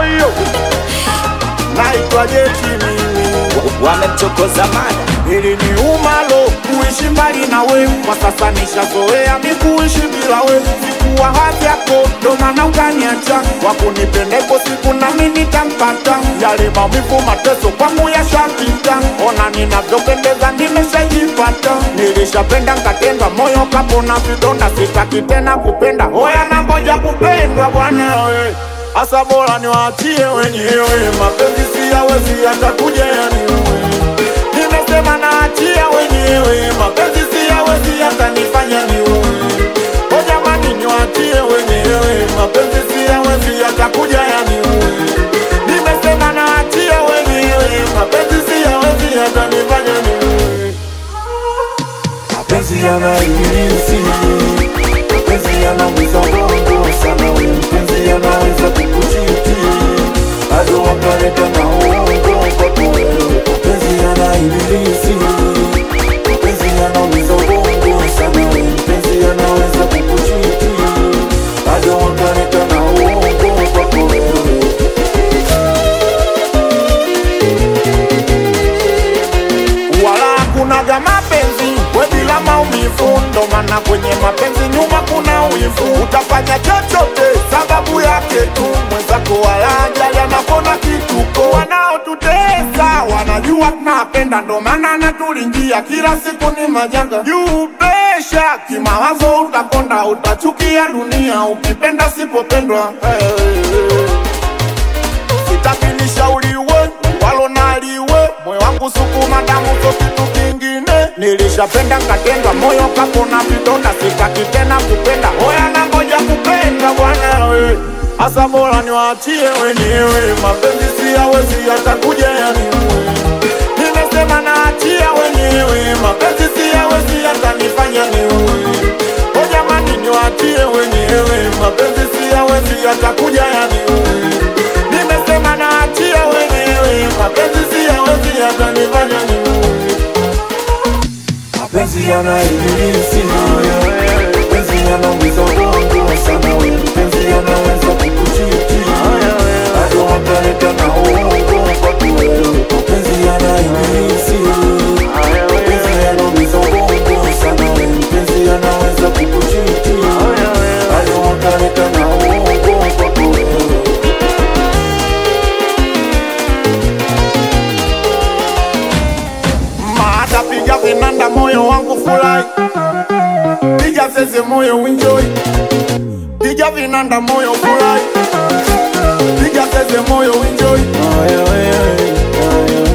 hiyo naitwa Jeti mimi wamemchokoza mada ili ni umalo kuishi mbali na we, kwa sasa nishazoea mi kuishi bila we. Sikuwa hadhi yako, ndo maana ukaniacha. Wakunipendeko siku nami nitampata, yale maumivu mateso kwangu yashapita. Ona ninavyopendeza, nimeshajipata. Nilishapenda nkatendwa, moyo kapona vidonda, sitaki tena kupenda. Oya nangoja kupendwa bwana we Asa bora niwaachie wenyewe, mapenzi siyawezi yatakuja yaniue Nimesema naachia wenyewe, mapenzi siyawezi yatanifanya niue. O jamani, niwaachie wenyewe, mapenzi siyawezi yatakuja yaniue. Nimesema naachia wenyewe, mapenzi siyawezi yatanifanya niue. mapenzi yana ibilisi, mapenzi yanaumiza bongo sana, we mpenzi yanaweza kukuchiti bado wakaleta na uongo kwako wewe. Mapenzi yana ibilisi, mapenzi yanaumiza bongo sana, we mpenzi yanaweza kukuchiti bado wakaleta na uongo kwako wewe. wala hakunaga mapenzi we bila maumivu, ndo maana kwenye mapenzi nyuma kuna wivu. Utafanya chochote sababu yake tu, mwenzako wala ajali anapona kituko. Wanaotutesa wanajua tunapenda, ndo maana natulingia kila siku ni majanga juu pesha kimawazo, utakonda utachukia dunia ukipenda sipopendwa hey. Sitaki nishauriwe walo naliwe, moyo wangu sukuma damu so kitu kingine. Nilishapenda nkatendwa, moyo kapona vidonda, sitaki tena kupenda. Oya nangoja kupenda bwana we, asa bora niwaachie wenyewe, mapenzi siyawezi yatakuja yaniue. Nimesema naachia wenyewe, mapenzi siyawezi yatanifanya niue. O jamani, niwaachie wenyewe, mapenzi siyawezi yatakuja yaniue. Nimesema naachia wenyewe, mapenzi siyawezi yatanifanya niue. mapenzi yana ibilisi, mapenzi yanaumiza bongo sana, we mpenzi yanaweza kukuchiti bado wakaleta na uongo kwako wewe. Mapenzi yana ibilisi, mapenzi yanaumiza bongo sana, we mpenzi yanaweza kukuchiti bado wakaleta na uongo kwako wewe. Maata piga vinanda, moyo wangu furahi, piga zeze, moyo enjoy, piga vinanda, moyo furahi, piga zeze, moyo enjoy. Aya, aya, aya, aya.